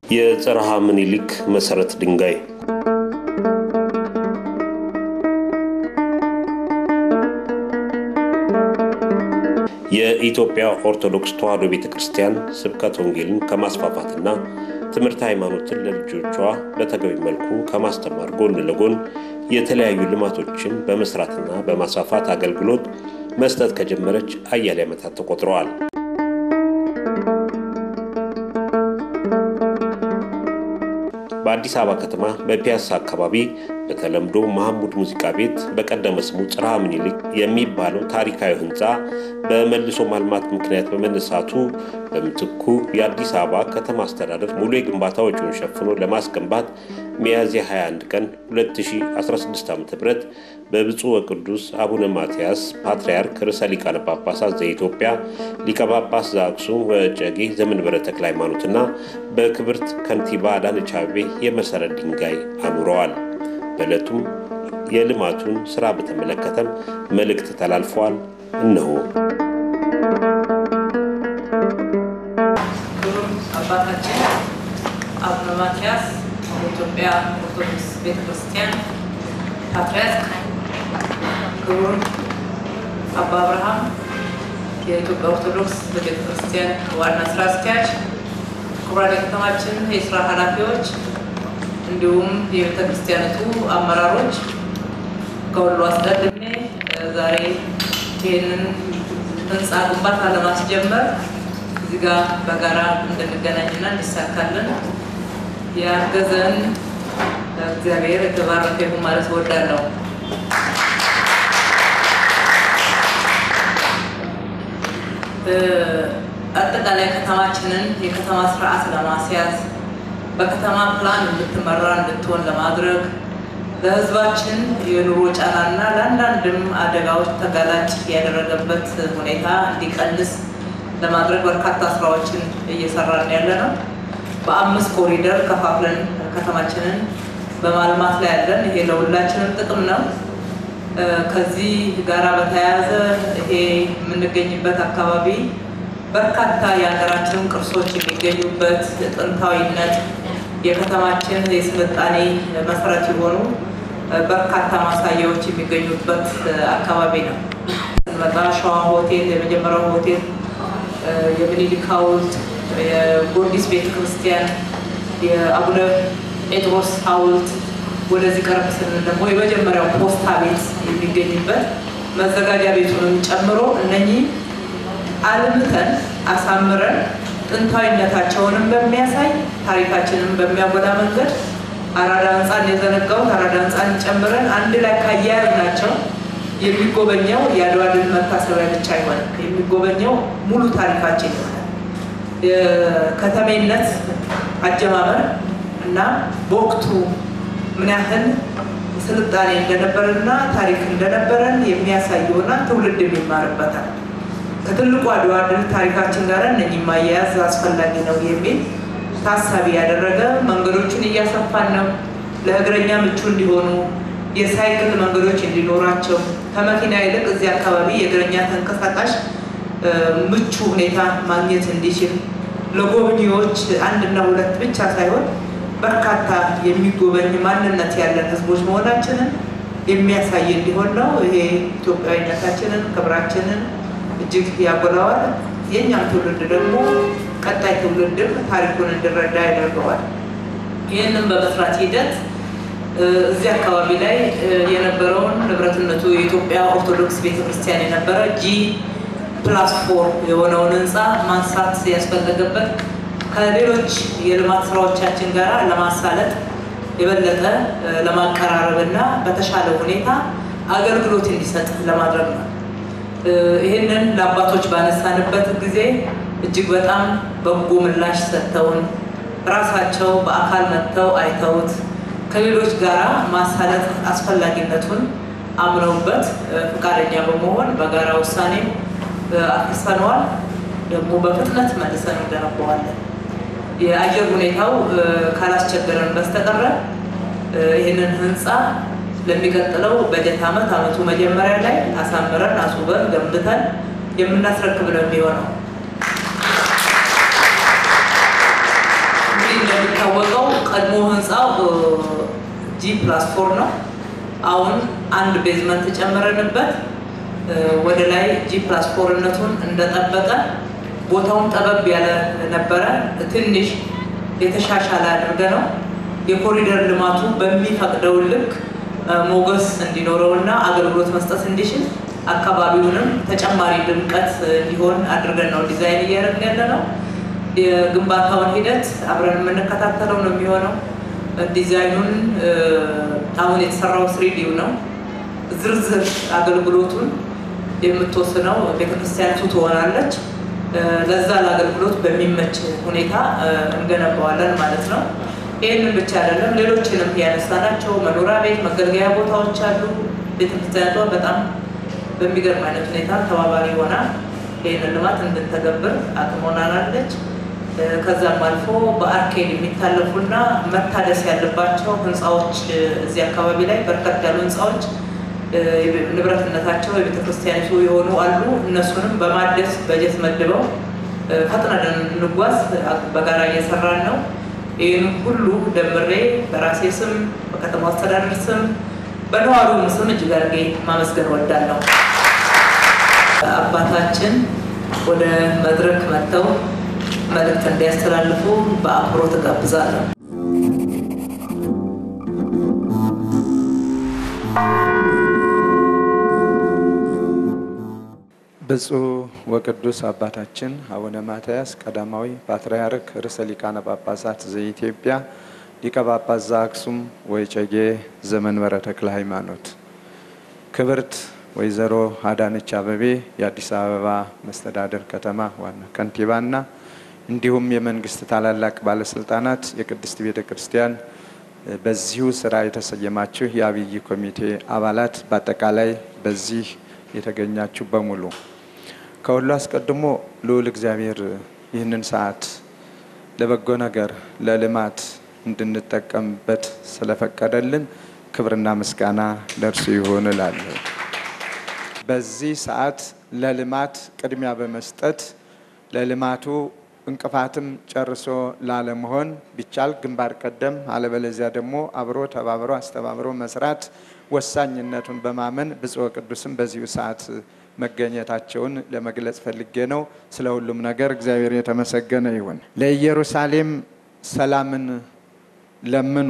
የጽርሐ ምኒልክ መሠረት ድንጋይ የኢትዮጵያ ኦርቶዶክስ ተዋሕዶ ቤተ ክርስቲያን ስብከት ወንጌልን ከማስፋፋትና ትምህርት ሃይማኖትን ለልጆቿ በተገቢ መልኩ ከማስተማር ጎን ለጎን የተለያዩ ልማቶችን በመስራትና በማስፋፋት አገልግሎት መስጠት ከጀመረች አያሌ ዓመታት ተቆጥረዋል። በአዲስ አበባ ከተማ በፒያሳ አካባቢ በተለምዶ መሐሙድ ሙዚቃ ቤት በቀደመ ስሙ ጽርሐ ምኒልክ የሚባለው ታሪካዊ ሕንፃ በመልሶ ማልማት ምክንያት በመነሳቱ በምትኩ የአዲስ አበባ ከተማ አስተዳደር ሙሉ የግንባታ ወጪውን ሸፍኖ ለማስገንባት ሚያዝያ 21 ቀን 2016 ዓ ም በብፁዕ ወቅዱስ አቡነ ማትያስ ፓትርያርክ ርዕሰ ሊቃነ ጳጳሳት ዘኢትዮጵያ ሊቀ ጳጳስ ዘአክሱም ወዕጨጌ ዘመንበረ ተክለ ሃይማኖትና በክብርት ከንቲባ አዳነች አቤቤ የመሠረት ድንጋይ አኑረዋል። በዕለቱም የልማቱን ሥራ በተመለከተም መልእክት ተላልፈዋል። እነሆ ክቡር አባታችን አቡነ ማትያስ የኢትዮጵያ ኦርቶዶክስ ቤተክርስቲያን ፓትርያርክ፣ ክቡር አባ አብርሃም የኢትዮጵያ ኦርቶዶክስ ቤተክርስቲያን ዋና ስራ አስኪያጅ፣ ክቡራን የከተማችን የስራ ኃላፊዎች እንዲሁም የቤተክርስቲያኒቱ አመራሮች፣ ከሁሉ አስቀድሜ ዛሬ ይህንን ህንፃ ግንባታ ለማስጀመር እዚህ ጋር በጋራ እንድንገናኝና እንዲሳካልን ያገዘን እግዚአብሔር የተባረከ ይሁን ማለት እወዳለሁ። አጠቃላይ ከተማችንን የከተማ ስርዓት ለማስያዝ በከተማ ፕላን እንድትመራ እንድትሆን ለማድረግ ለህዝባችን የኑሮ ጫናና ለአንዳንድም አደጋዎች ተጋላጭ ያደረገበት ሁኔታ እንዲቀንስ ለማድረግ በርካታ ስራዎችን እየሰራን ያለ ነው። በአምስት ኮሪደር ከፋፍለን ከተማችንን በማልማት ላይ ያለን፣ ይሄ ለሁላችንም ጥቅም ነው። ከዚህ ጋራ በተያያዘ ይሄ የምንገኝበት አካባቢ በርካታ የሀገራችን ቅርሶች የሚገኙበት ጥንታዊነት የከተማችን የስልጣኔ መሰረት የሆኑ በርካታ ማሳያዎች የሚገኙበት አካባቢ ነው። ስንመጣ ሸዋ ሆቴል የመጀመሪያው ሆቴል፣ የምኒልክ ሐውልት፣ የጎርጊስ ቤተክርስቲያን፣ የአቡነ ጴጥሮስ ሐውልት ወደዚህ ቀረብ ስንል ደግሞ የመጀመሪያው ፖስታ ቤት የሚገኝበት መዘጋጃ ቤቱንም ጨምሮ እነኚህ አልምተን አሳምረን ጥንታዊነታቸውንም በሚያሳይ ታሪካችንን በሚያጎላ መንገድ አራዳ ህንፃን የዘነጋውን አራዳ ህንፃን ጨምረን አንድ ላይ ካያያዝናቸው የሚጎበኘው የአድዋ ድል መታሰቢያ ብቻ አይሆንም። የሚጎበኘው ሙሉ ታሪካችን ይሆናል። የከተሜነት አጀማመር እና በወቅቱ ምን ያህል ስልጣኔ እንደነበረና ታሪክ እንደነበረን የሚያሳይ ይሆናል። ትውልድ የሚማርበታል። ከትልቁ አድዋ ድል ታሪካችን ጋር እነኚህ ማያያዝ አስፈላጊ ነው የሚል ታሳቢ ያደረገ መንገዶችን እያሰፋን ነው። ለእግረኛ ምቹ እንዲሆኑ የሳይክል መንገዶች እንዲኖራቸው ከመኪና ይልቅ እዚህ አካባቢ የእግረኛ ተንቀሳቃሽ ምቹ ሁኔታ ማግኘት እንዲችል ለጎብኚዎች አንድና ሁለት ብቻ ሳይሆን በርካታ የሚጎበኝ ማንነት ያለን ህዝቦች መሆናችንን የሚያሳይ እንዲሆን ነው። ይሄ ኢትዮጵያዊነታችንን ክብራችንን እጅግ ያጎላዋል። የእኛም ትውልድ ደግሞ ቀጣይ ትውልድም ታሪኩን እንዲረዳ ያደርገዋል። ይህንን በመስራት ሂደት እዚህ አካባቢ ላይ የነበረውን ንብረትነቱ የኢትዮጵያ ኦርቶዶክስ ቤተክርስቲያን የነበረ ጂ ፕላስ ፎር የሆነውን ህንፃ ማንሳት ያስፈለገበት ከሌሎች የልማት ስራዎቻችን ጋር ለማሳለጥ የበለጠ ለማቀራረብ እና በተሻለ ሁኔታ አገልግሎት እንዲሰጥ ለማድረግ ነው። ይህንን ለአባቶች ባነሳንበት ጊዜ እጅግ በጣም በጎ ምላሽ ሰጥተውን ራሳቸው በአካል መጥተው አይተውት ከሌሎች ጋራ ማሳለጥ አስፈላጊነቱን አምነውበት ፈቃደኛ በመሆን በጋራ ውሳኔ አፍርሰነዋል። ደግሞ በፍጥነት መልሰን እንገነባዋለን። የአየር ሁኔታው ካላስቸገረን በስተቀረ ይህንን ህንፃ ለሚቀጥለው በጀት ዓመት ዓመቱ መጀመሪያ ላይ አሳምረን አስውበን ገንብተን የምናስረክብ ነው የሚሆነው። እንግዲህ ጂ ፕላስ ፎር ነው። አሁን አንድ ቤዝመንት ጨምረንበት ወደ ላይ ጂ ፕላስ ፎርነቱን እንደጠበቀ ቦታውን ጠበብ ያለ ነበረ። ትንሽ የተሻሻለ አድርገ ነው የኮሪደር ልማቱ በሚፈቅደው ልክ ሞገስ እንዲኖረውና አገልግሎት መስጠት እንዲችል አካባቢውንም ተጨማሪ ድምቀት እንዲሆን አድርገን ነው ዲዛይን እያደረግን ያለ ነው። የግንባታውን ሂደት አብረን የምንከታተለው ነው የሚሆነው። ዲዛይኑን አሁን የተሰራው ስሪዲው ነው። ዝርዝር አገልግሎቱን የምትወስነው ቤተክርስቲያኒቱ ትሆናለች። ለዛ ለአገልግሎት በሚመች ሁኔታ እንገነባዋለን ማለት ነው። ይህንን ብቻ አይደለም፣ ሌሎችንም ያነሳናቸው መኖሪያ ቤት፣ መገልገያ ቦታዎች አሉ። ቤተክርስቲያኒቷ በጣም በሚገርም አይነት ሁኔታ ተባባሪ ሆና ይህንን ልማት እንድንተገብር አቅም ሆናናለች። ከዛም አልፎ በአርኬድ የሚታለፉና መታደስ ያለባቸው ህንፃዎች እዚህ አካባቢ ላይ በርከት ያሉ ህንፃዎች ንብረትነታቸው የቤተክርስቲያኒቱ የሆኑ አሉ። እነሱንም በማደስ በጀት መድበው ፈጥነን እንጓዝ በጋራ እየሰራን ነው። ይህን ሁሉ ደምሬ በራሴ ስም፣ በከተማ አስተዳደር ስም፣ በነዋሪውም ስም እጅግ አድርጌ ማመስገን እወዳለሁ። አባታችን ወደ መድረክ መጥተው መልእክት እንዲያስተላልፉ በአክብሮት እጋብዛለሁ። ብፁዕ ወቅዱስ አባታችን አቡነ ማትያስ ቀዳማዊ ፓትርያርክ ርዕሰ ሊቃነ ጳጳሳት ዘኢትዮጵያ ሊቀ ጳጳስ ዘአክሱም ወዕጨጌ ዘመንበረ ተክለ ሃይማኖት፣ ክብርት ወይዘሮ አዳነች አበቤ የአዲስ አበባ መስተዳደር ከተማ ዋና ከንቲባና እንዲሁም የመንግስት ታላላቅ ባለስልጣናት፣ የቅድስት ቤተ ክርስቲያን በዚሁ ስራ የተሰየማችሁ የአብይ ኮሚቴ አባላት፣ በአጠቃላይ በዚህ የተገኛችሁ በሙሉ ከሁሉ አስቀድሞ ልዑል እግዚአብሔር ይህንን ሰዓት ለበጎ ነገር ለልማት እንድንጠቀምበት ስለፈቀደልን ክብርና ምስጋና ለእርሱ ይሁን እላለሁ። በዚህ ሰዓት ለልማት ቅድሚያ በመስጠት ለልማቱ እንቅፋትም ጨርሶ ላለመሆን ቢቻል ግንባር ቀደም አለበለዚያ ደግሞ አብሮ ተባብሮ አስተባብሮ መስራት ወሳኝነቱን በማመን ብፁዕ ቅዱስም በዚሁ ሰዓት መገኘታቸውን ለመግለጽ ፈልጌ ነው። ስለ ሁሉም ነገር እግዚአብሔር የተመሰገነ ይሁን። ለኢየሩሳሌም ሰላምን ለምኑ፣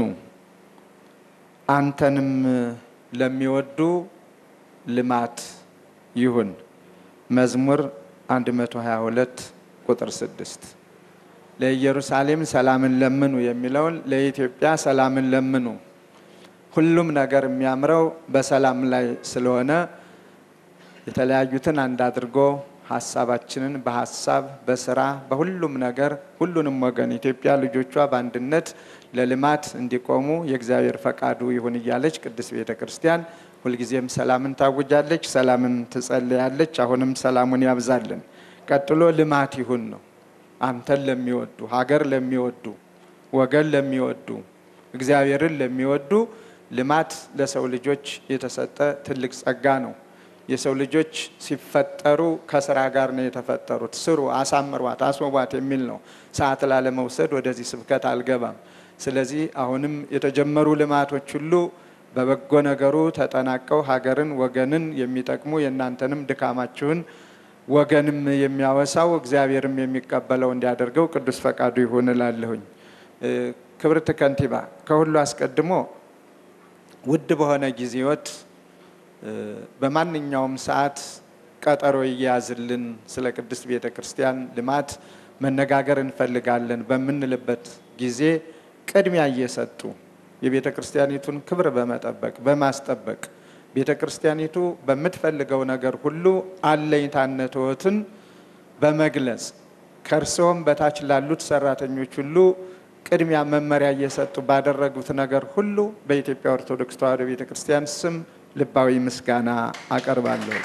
አንተንም ለሚወዱ ልማት ይሁን። መዝሙር 122 ቁጥር 6 ለኢየሩሳሌም ሰላምን ለምኑ የሚለውን ለኢትዮጵያ ሰላምን ለምኑ ሁሉም ነገር የሚያምረው በሰላም ላይ ስለሆነ የተለያዩትን አንድ አድርጎ ሀሳባችንን በሀሳብ በስራ በሁሉም ነገር ሁሉንም ወገን ኢትዮጵያ ልጆቿ በአንድነት ለልማት እንዲቆሙ የእግዚአብሔር ፈቃዱ ይሁን እያለች ቅድስት ቤተ ክርስቲያን ሁልጊዜም ሰላምን ታውጃለች፣ ሰላምን ትጸልያለች። አሁንም ሰላሙን ያብዛልን። ቀጥሎ ልማት ይሁን ነው። አንተን ለሚወዱ ሀገር ለሚወዱ ወገን ለሚወዱ እግዚአብሔርን ለሚወዱ ልማት ለሰው ልጆች የተሰጠ ትልቅ ጸጋ ነው። የሰው ልጆች ሲፈጠሩ ከስራ ጋር ነው የተፈጠሩት። ስሩ፣ አሳምሯት፣ አስውቧት የሚል ነው። ሰዓት ላለመውሰድ ወደዚህ ስብከት አልገባም። ስለዚህ አሁንም የተጀመሩ ልማቶች ሁሉ በበጎ ነገሩ ተጠናቀው ሀገርን፣ ወገንን የሚጠቅሙ የእናንተንም ድካማችሁን ወገንም የሚያወሳው እግዚአብሔርም የሚቀበለው እንዲያደርገው ቅዱስ ፈቃዱ ይሁን እላለሁኝ። ክብርት ከንቲባ ከሁሉ አስቀድሞ ውድ በሆነ ጊዜዎት በማንኛውም ሰዓት ቀጠሮ እያያዝልን ስለ ቅድስት ቤተ ክርስቲያን ልማት መነጋገር እንፈልጋለን በምንልበት ጊዜ ቅድሚያ እየሰጡ የቤተ ክርስቲያኒቱን ክብር በመጠበቅ በማስጠበቅ ቤተ ክርስቲያኒቱ በምትፈልገው ነገር ሁሉ አለኝታነትዎትን በመግለጽ ከእርስዎም በታች ላሉት ሰራተኞች ሁሉ ቅድሚያ መመሪያ እየሰጡ ባደረጉት ነገር ሁሉ በኢትዮጵያ ኦርቶዶክስ ተዋሕዶ ቤተ ክርስቲያን ስም ልባዊ ምስጋና አቀርባለሁ።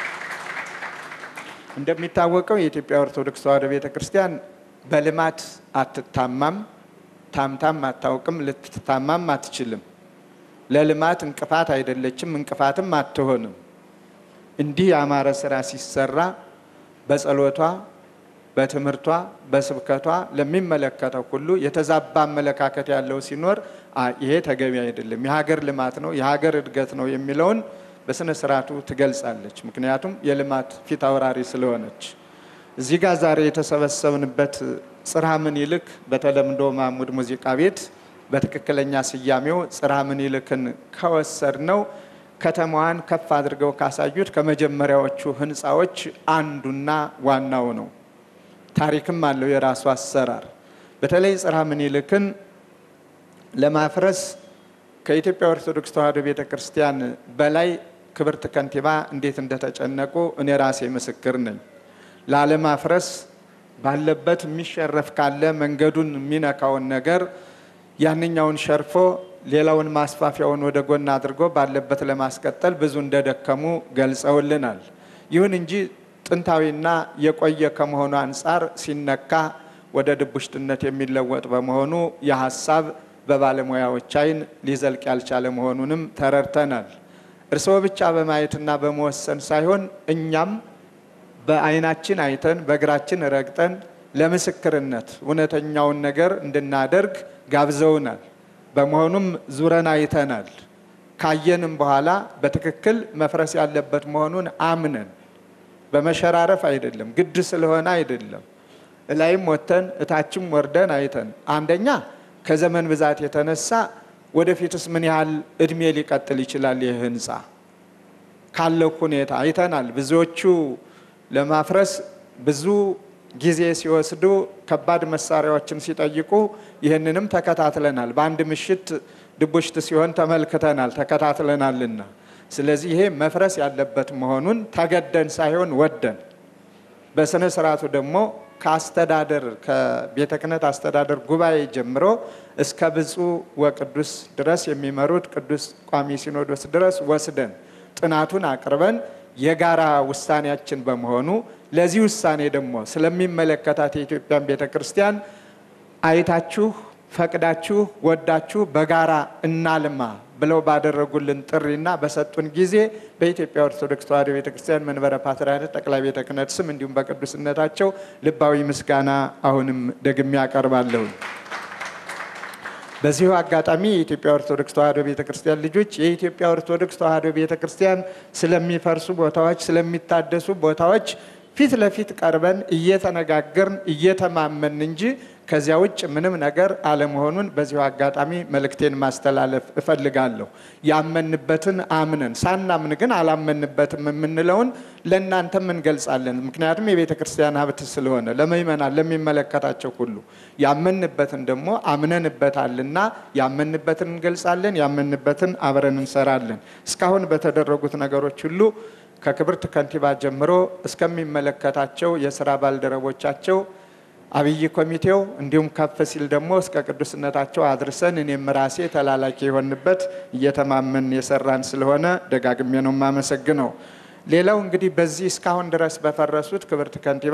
እንደሚታወቀው የኢትዮጵያ ኦርቶዶክስ ተዋሕዶ ቤተ ክርስቲያን በልማት አትታማም፣ ታምታም አታውቅም፣ ልትታማም አትችልም። ለልማት እንቅፋት አይደለችም፣ እንቅፋትም አትሆንም። እንዲህ ያማረ ስራ ሲሰራ በጸሎቷ በትምህርቷ በስብከቷ ለሚመለከተው ሁሉ የተዛባ አመለካከት ያለው ሲኖር ይሄ ተገቢ አይደለም፣ የሀገር ልማት ነው፣ የሀገር እድገት ነው የሚለውን በስነ ስርዓቱ ትገልጻለች። ምክንያቱም የልማት ፊት አውራሪ ስለሆነች። እዚህ ጋር ዛሬ የተሰበሰብንበት ጽርሐ ምኒልክ በተለምዶ ማሙድ ሙዚቃ ቤት በትክክለኛ ስያሜው ጽርሐ ምኒልክን ከወሰድ ነው ከተማዋን ከፍ አድርገው ካሳዩት ከመጀመሪያዎቹ ህንፃዎች አንዱና ዋናው ነው። ታሪክም አለው የራሱ አሰራር። በተለይ ጽርሐ ምኒልክን ለማፍረስ ከኢትዮጵያ ኦርቶዶክስ ተዋሕዶ ቤተ ክርስቲያን በላይ ክብርት ከንቲባ እንዴት እንደተጨነቁ እኔ ራሴ ምስክር ነኝ። ላለማፍረስ ባለበት የሚሸረፍ ካለ መንገዱን የሚነካውን ነገር ያንኛውን ሸርፎ ሌላውን ማስፋፊያውን ወደ ጎን አድርጎ ባለበት ለማስቀጠል ብዙ እንደደከሙ ገልጸውልናል። ይሁን እንጂ ጥንታዊና የቆየ ከመሆኑ አንጻር ሲነካ ወደ ድቡሽትነት የሚለወጥ በመሆኑ የሀሳብ በባለሙያዎች አይን ሊዘልቅ ያልቻለ መሆኑንም ተረድተናል። እርስዎ ብቻ በማየትና በመወሰን ሳይሆን እኛም በአይናችን አይተን በእግራችን ረግጠን ለምስክርነት እውነተኛውን ነገር እንድናደርግ ጋብዘውናል። በመሆኑም ዙረን አይተናል። ካየንም በኋላ በትክክል መፍረስ ያለበት መሆኑን አምነን በመሸራረፍ አይደለም፣ ግድ ስለሆነ አይደለም። እላይም ወጥተን እታችም ወርደን አይተን አንደኛ ከዘመን ብዛት የተነሳ ወደፊትስ ምን ያህል እድሜ ሊቀጥል ይችላል ይህ ህንፃ ካለው ሁኔታ አይተናል። ብዙዎቹ ለማፍረስ ብዙ ጊዜ ሲወስዱ ከባድ መሳሪያዎችን ሲጠይቁ ይህንንም ተከታትለናል። በአንድ ምሽት ድቡሽት ሲሆን ተመልክተናል፣ ተከታትለናልና ስለዚህ ይሄ መፍረስ ያለበት መሆኑን ተገደን ሳይሆን ወደን በስነ ስርዓቱ ደግሞ ከአስተዳደር ከቤተ ክህነት አስተዳደር ጉባኤ ጀምሮ እስከ ብፁዕ ወቅዱስ ድረስ የሚመሩት ቅዱስ ቋሚ ሲኖዶስ ድረስ ወስደን ጥናቱን አቅርበን የጋራ ውሳኔያችን በመሆኑ ለዚህ ውሳኔ ደግሞ ስለሚመለከታት የኢትዮጵያን ቤተ ክርስቲያን አይታችሁ ፈቅዳችሁ ወዳችሁ በጋራ እናልማ ብለው ባደረጉልን ጥሪና በሰጡን ጊዜ በኢትዮጵያ ኦርቶዶክስ ተዋሕዶ ቤተ ክርስቲያን መንበረ ፓትርያርክ ጠቅላይ ቤተ ክህነት ስም እንዲሁም በቅዱስነታቸው ልባዊ ምስጋና አሁንም ደግሜ ያቀርባለሁ። በዚሁ አጋጣሚ የኢትዮጵያ ኦርቶዶክስ ተዋሕዶ ቤተ ክርስቲያን ልጆች የኢትዮጵያ ኦርቶዶክስ ተዋሕዶ ቤተ ክርስቲያን ስለሚፈርሱ ቦታዎች፣ ስለሚታደሱ ቦታዎች ፊት ለፊት ቀርበን እየተነጋገርን እየተማመን እንጂ ከዚያ ውጭ ምንም ነገር አለመሆኑን በዚሁ አጋጣሚ መልእክቴን ማስተላለፍ እፈልጋለሁ። ያመንበትን አምነን ሳናምን ግን አላመንበትም የምንለውን ለእናንተም እንገልጻለን። ምክንያቱም የቤተ ክርስቲያን ሀብት ስለሆነ ለምእመናን ለሚመለከታቸው ሁሉ ያመንበትን ደግሞ አምነንበታልና ያመንበትን እንገልጻለን። ያመንበትን አብረን እንሰራለን። እስካሁን በተደረጉት ነገሮች ሁሉ ከክብርት ከንቲባ ጀምሮ እስከሚመለከታቸው የስራ ባልደረቦቻቸው አብይ ኮሚቴው እንዲሁም ከፍ ሲል ደግሞ እስከ ቅዱስነታቸው አድርሰን እኔም ራሴ ተላላኪ የሆንበት እየተማመን የሰራን ስለሆነ ደጋግሜ ነው የማመሰግነው። ሌላው እንግዲህ በዚህ እስካሁን ድረስ በፈረሱት ክብርት ከንቲባ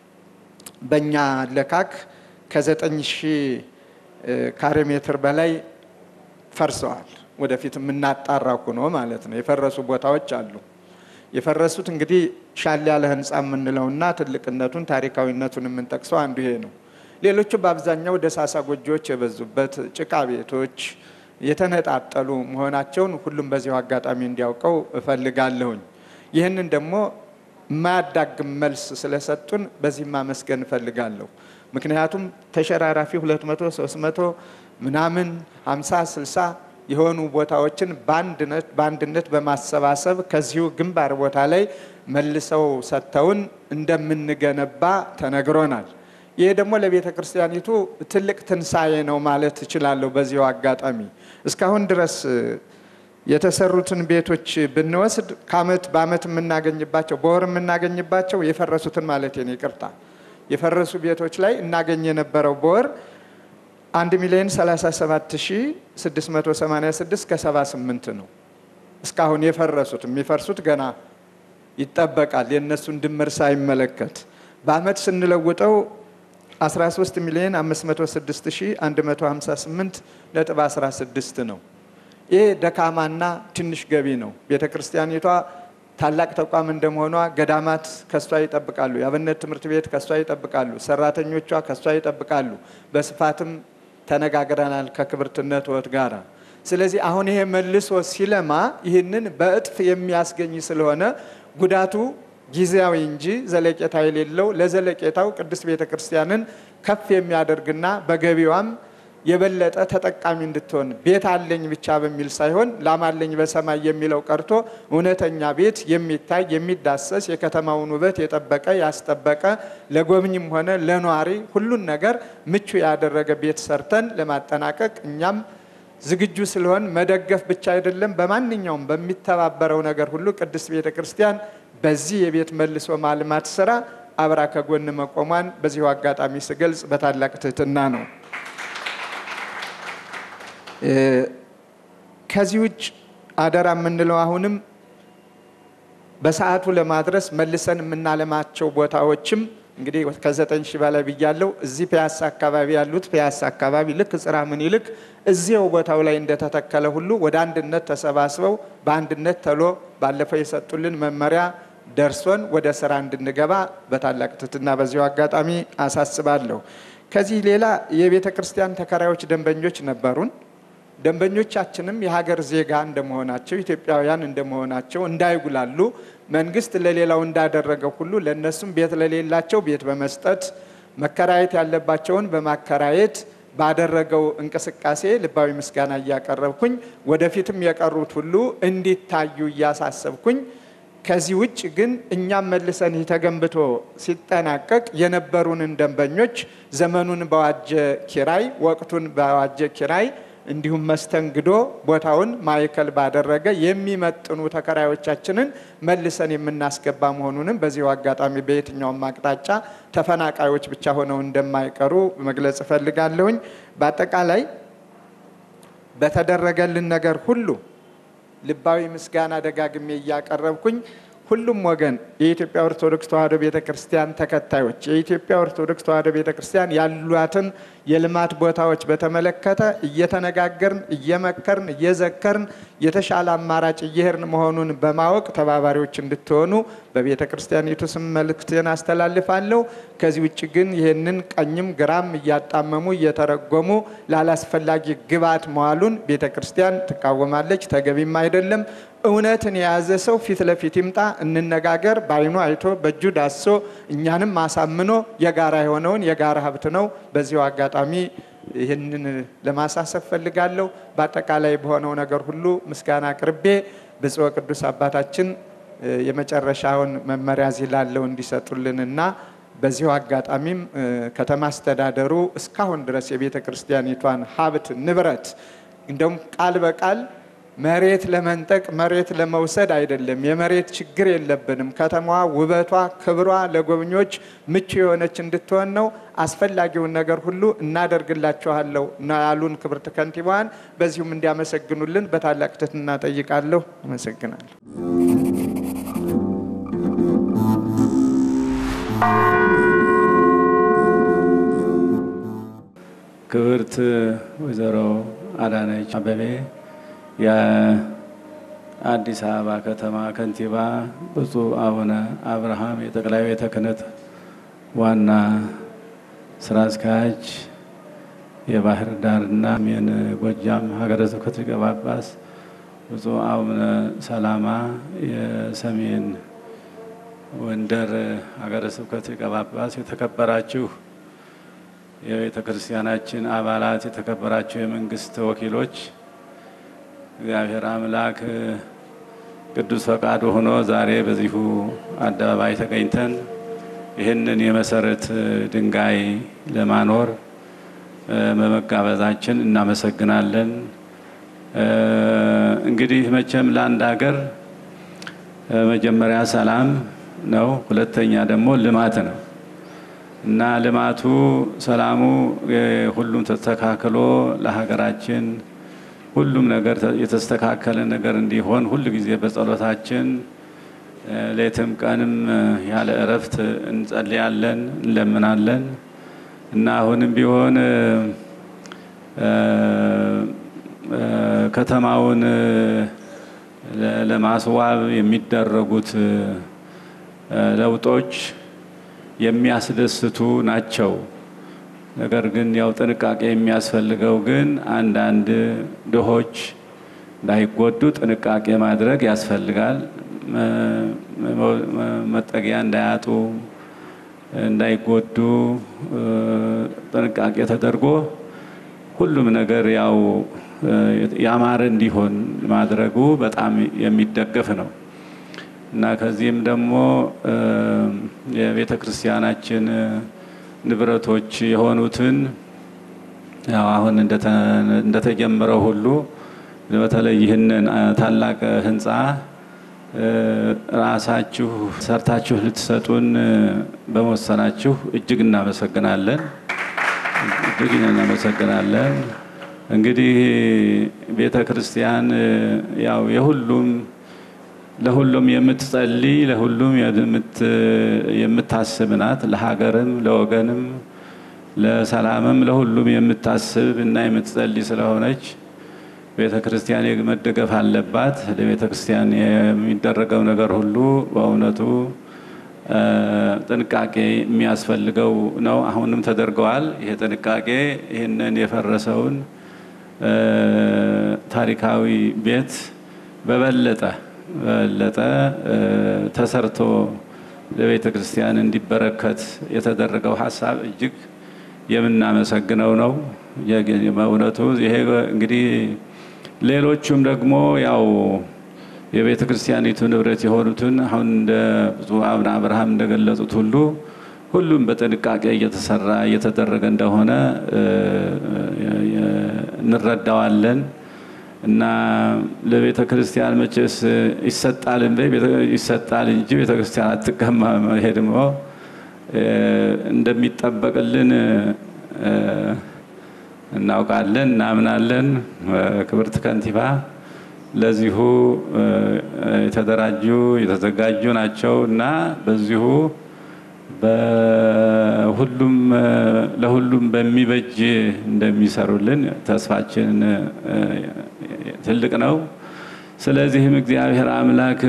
በእኛ ለካክ ከዘጠኝ ሺህ ካሬ ሜትር በላይ ፈርሰዋል። ወደፊት የምናጣራ ሆኖ ማለት ነው። የፈረሱ ቦታዎች አሉ። የፈረሱት እንግዲህ ሻል ያለ ህንፃ የምንለውና ትልቅነቱን ታሪካዊነቱን የምንጠቅሰው አንዱ ይሄ ነው። ሌሎቹ በአብዛኛው ደሳሳ ጎጆዎች የበዙበት ጭቃ ቤቶች የተነጣጠሉ መሆናቸውን ሁሉም በዚሁ አጋጣሚ እንዲያውቀው እፈልጋለሁኝ። ይህንን ደግሞ የማያዳግም መልስ ስለሰጡን በዚህ ማመስገን እፈልጋለሁ። ምክንያቱም ተሸራራፊ 200 300 ምናምን 50 60 የሆኑ ቦታዎችን በአንድነት በማሰባሰብ ከዚሁ ግንባር ቦታ ላይ መልሰው ሰጥተውን እንደምንገነባ ተነግሮናል። ይህ ደግሞ ለቤተ ክርስቲያኒቱ ትልቅ ትንሣኤ ነው ማለት እችላለሁ። በዚሁ አጋጣሚ እስካሁን ድረስ የተሰሩትን ቤቶች ብንወስድ ከአመት በአመት የምናገኝባቸው በወር የምናገኝባቸው የፈረሱትን ማለት ነው፣ ይቅርታ የፈረሱ ቤቶች ላይ እናገኝ የነበረው በወር 1 ሚሊዮን 37686 ከ78 ነው። እስካሁን የፈረሱት የሚፈርሱት ገና ይጠበቃል። የእነሱን ድምር ሳይመለከት በአመት ስንለውጠው 13 ሚሊዮን 506158 ነጥብ 16 ነው። ይህ ደካማና ትንሽ ገቢ ነው። ቤተ ክርስቲያኒቷ ታላቅ ተቋም እንደመሆኗ ገዳማት ከሷ ይጠብቃሉ። የአብነት ትምህርት ቤት ከሷ ይጠብቃሉ። ሰራተኞቿ ከሷ ይጠብቃሉ። በስፋትም ተነጋግረናል ከክብርትነት ወት ጋራ። ስለዚህ አሁን ይሄ መልሶ ሲለማ ይህንን በእጥፍ የሚያስገኝ ስለሆነ ጉዳቱ ጊዜያዊ እንጂ ዘለቄታ የሌለው ለዘለቄታው ቅድስት ቤተ ክርስቲያንን ከፍ የሚያደርግና በገቢዋም የበለጠ ተጠቃሚ እንድትሆን ቤት አለኝ ብቻ በሚል ሳይሆን ላም አለኝ በሰማይ የሚለው ቀርቶ እውነተኛ ቤት የሚታይ የሚዳሰስ የከተማውን ውበት የጠበቀ ያስጠበቀ ለጎብኝም ሆነ ለኗሪ ሁሉን ነገር ምቹ ያደረገ ቤት ሰርተን ለማጠናቀቅ እኛም ዝግጁ ስለሆን መደገፍ ብቻ አይደለም፣ በማንኛውም በሚተባበረው ነገር ሁሉ ቅድስት ቤተ ክርስቲያን በዚህ የቤት መልሶ ማልማት ስራ አብራ ከጎን መቆሟን በዚሁ አጋጣሚ ስገልጽ በታላቅ ትህትና ነው። ከዚህ ውጭ አደራ የምንለው አሁንም በሰዓቱ ለማድረስ መልሰን የምናለማቸው ቦታዎችም እንግዲህ ከዘጠኝ ሺህ በላይ ብያለው። እዚህ ፒያሳ አካባቢ ያሉት ፒያሳ አካባቢ ልክ ጽርሐ ምኒልክ እዚያው ቦታው ላይ እንደተተከለ ሁሉ ወደ አንድነት ተሰባስበው በአንድነት ተሎ ባለፈው የሰጡልን መመሪያ ደርሶን ወደ ስራ እንድንገባ በታላቅ ትህትና በዚሁ አጋጣሚ አሳስባለሁ። ከዚህ ሌላ የቤተ ክርስቲያን ተከራዮች ደንበኞች ነበሩን። ደንበኞቻችንም የሀገር ዜጋ እንደመሆናቸው ኢትዮጵያውያን እንደመሆናቸው እንዳይጉላሉ መንግስት ለሌላው እንዳደረገው ሁሉ ለእነሱም ቤት ለሌላቸው ቤት በመስጠት መከራየት ያለባቸውን በማከራየት ባደረገው እንቅስቃሴ ልባዊ ምስጋና እያቀረብኩኝ ወደፊትም የቀሩት ሁሉ እንዲታዩ እያሳሰብኩኝ ከዚህ ውጭ ግን እኛም መልሰን ይህ ተገንብቶ ሲጠናቀቅ የነበሩንን ደንበኞች ዘመኑን በዋጀ ኪራይ፣ ወቅቱን በዋጀ ኪራይ እንዲሁም መስተንግዶ ቦታውን ማዕከል ባደረገ የሚመጥኑ ተከራዮቻችንን መልሰን የምናስገባ መሆኑንም በዚሁ አጋጣሚ በየትኛውም አቅጣጫ ተፈናቃዮች ብቻ ሆነው እንደማይቀሩ መግለጽ እፈልጋለሁኝ። በአጠቃላይ በተደረገልን ነገር ሁሉ ልባዊ ምስጋና ደጋግሜ እያቀረብኩኝ ሁሉም ወገን የኢትዮጵያ ኦርቶዶክስ ተዋሕዶ ቤተ ክርስቲያን ተከታዮች የኢትዮጵያ ኦርቶዶክስ ተዋሕዶ ቤተ ክርስቲያን ያሏትን የልማት ቦታዎች በተመለከተ እየተነጋገርን እየመከርን እየዘከርን የተሻለ አማራጭ እየሄድን መሆኑን በማወቅ ተባባሪዎች እንድትሆኑ በቤተ ክርስቲያኒቱ ስም መልእክትን አስተላልፋለሁ። ከዚህ ውጭ ግን ይህንን ቀኝም ግራም እያጣመሙ እየተረጎሙ ላላስፈላጊ ግብዓት መዋሉን ቤተ ክርስቲያን ትቃወማለች፣ ተገቢም አይደለም። እውነትን የያዘ ሰው ፊት ለፊት ይምጣ፣ እንነጋገር። በዓይኑ አይቶ በእጁ ዳሶ እኛንም አሳምኖ የጋራ የሆነውን የጋራ ሀብት ነው። በዚሁ አጋጣሚ ይህንን ለማሳሰብ ፈልጋለሁ። በአጠቃላይ በሆነው ነገር ሁሉ ምስጋና አቅርቤ ብፁዕ ቅዱስ አባታችን የመጨረሻውን መመሪያ እዚህ ላለው እንዲሰጡልንና በዚሁ አጋጣሚም ከተማ አስተዳደሩ እስካሁን ድረስ የቤተ ክርስቲያኒቷን ሀብት ንብረት እንደውም ቃል በቃል መሬት ለመንጠቅ መሬት ለመውሰድ አይደለም። የመሬት ችግር የለብንም። ከተማዋ ውበቷ፣ ክብሯ ለጎብኚዎች ምቹ የሆነች እንድትሆን ነው። አስፈላጊውን ነገር ሁሉ እናደርግላችኋለሁ ነው ያሉን ክብርት ከንቲባዋን። በዚሁም እንዲያመሰግኑልን በታላቅ ትህትና ጠይቃለሁ። አመሰግናለሁ። ክብርት ወይዘሮ አዳነች አበቤ የአዲስ አበባ ከተማ ከንቲባ፣ ብፁዕ አቡነ አብርሃም የጠቅላይ ቤተ ክህነት ዋና ስራ አስኪያጅ፣ የባህር ዳርና ሰሜን ጎጃም ሀገረ ስብከት ሊቀ ጳጳስ፣ ብፁዕ አቡነ ሰላማ የሰሜን ወንደር ሀገረ ስብከት ሊቀ ጳጳስ፣ የተከበራችሁ የቤተ ክርስቲያናችን አባላት፣ የተከበራችሁ የመንግስት ወኪሎች እግዚአብሔር አምላክ ቅዱስ ፈቃዱ ሆኖ ዛሬ በዚሁ አደባባይ ተገኝተን ይህንን የመሰረት ድንጋይ ለማኖር በመጋበዛችን እናመሰግናለን። እንግዲህ መቼም ለአንድ ሀገር መጀመሪያ ሰላም ነው፣ ሁለተኛ ደግሞ ልማት ነው እና ልማቱ ሰላሙ ሁሉም ተስተካክሎ ለሀገራችን ሁሉም ነገር የተስተካከለ ነገር እንዲሆን ሁል ጊዜ በጸሎታችን ሌትም ቀንም ያለ እረፍት እንጸልያለን፣ እንለምናለን እና አሁንም ቢሆን ከተማውን ለማስዋብ የሚደረጉት ለውጦች የሚያስደስቱ ናቸው። ነገር ግን ያው ጥንቃቄ የሚያስፈልገው ግን አንዳንድ ድሆች እንዳይጎዱ ጥንቃቄ ማድረግ ያስፈልጋል። መጠጊያ እንዳያጡ፣ እንዳይጎዱ ጥንቃቄ ተደርጎ ሁሉም ነገር ያው ያማረ እንዲሆን ማድረጉ በጣም የሚደገፍ ነው እና ከዚህም ደግሞ የቤተ ክርስቲያናችን ንብረቶች የሆኑትን ያው አሁን እንደተጀመረው ሁሉ በተለይ ይህንን ታላቅ ህንፃ ራሳችሁ ሰርታችሁ ልትሰጡን በመወሰናችሁ እጅግ እናመሰግናለን። እጅግ እናመሰግናለን። እንግዲህ ቤተ ክርስቲያን ያው የሁሉም ለሁሉም የምትጸልይ ለሁሉም የምታስብ ናት። ለሀገርም፣ ለወገንም፣ ለሰላምም ለሁሉም የምታስብ እና የምትጸልይ ስለሆነች ቤተ ክርስቲያን መደገፍ አለባት። ለቤተ ክርስቲያን የሚደረገው ነገር ሁሉ በእውነቱ ጥንቃቄ የሚያስፈልገው ነው። አሁንም ተደርገዋል። ይሄ ጥንቃቄ ይህንን የፈረሰውን ታሪካዊ ቤት በበለጠ በበለጠ ተሰርቶ ለቤተ ክርስቲያን እንዲበረከት የተደረገው ሀሳብ እጅግ የምናመሰግነው ነው። በእውነቱ ይሄ እንግዲህ ሌሎቹም ደግሞ ያው የቤተ ክርስቲያኒቱ ንብረት የሆኑትን አሁን እንደ ብፁዕ አቡነ አብርሃም እንደገለጹት ሁሉ ሁሉም በጥንቃቄ እየተሰራ እየተደረገ እንደሆነ እንረዳዋለን እና ለቤተ ክርስቲያን መቼስ ይሰጣል እንደ ይሰጣል እንጂ ቤተ ክርስቲያን አትቀማም። ይሄ ደግሞ እንደሚጠበቅልን እናውቃለን፣ እናምናለን። ክብርት ከንቲባ ለዚሁ የተደራጁ የተዘጋጁ ናቸው እና በዚሁ በሁሉም ለሁሉም በሚበጅ እንደሚሰሩልን ተስፋችን ትልቅ ነው። ስለዚህም እግዚአብሔር አምላክ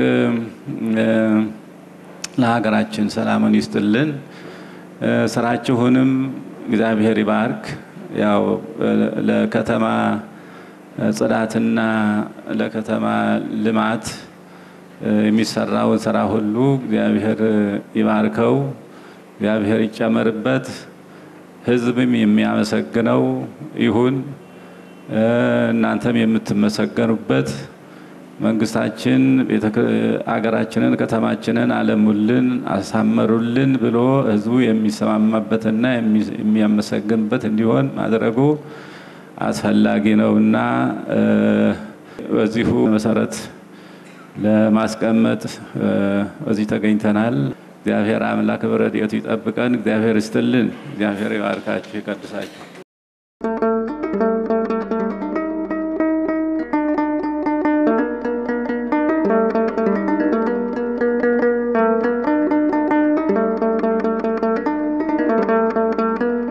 ለሀገራችን ሰላሙን ይስጥልን፣ ስራችሁንም እግዚአብሔር ይባርክ። ያው ለከተማ ጽዳትና ለከተማ ልማት የሚሰራውን ስራ ሁሉ እግዚአብሔር ይባርከው፣ እግዚአብሔር ይጨመርበት፣ ሕዝብም የሚያመሰግነው ይሁን። እናንተም የምትመሰገኑበት መንግስታችን አገራችንን፣ ከተማችንን አለሙልን፣ አሳመሩልን ብሎ ሕዝቡ የሚሰማማበትና የሚያመሰግንበት እንዲሆን ማድረጉ አስፈላጊ ነውና በዚሁ መሰረት ለማስቀመጥ በዚህ ተገኝተናል። እግዚአብሔር አምላክ በረድኤቱ ይጠብቀን። እግዚአብሔር ይስጥልን። እግዚአብሔር ይባርካችሁ፣ ይቀድሳችሁ።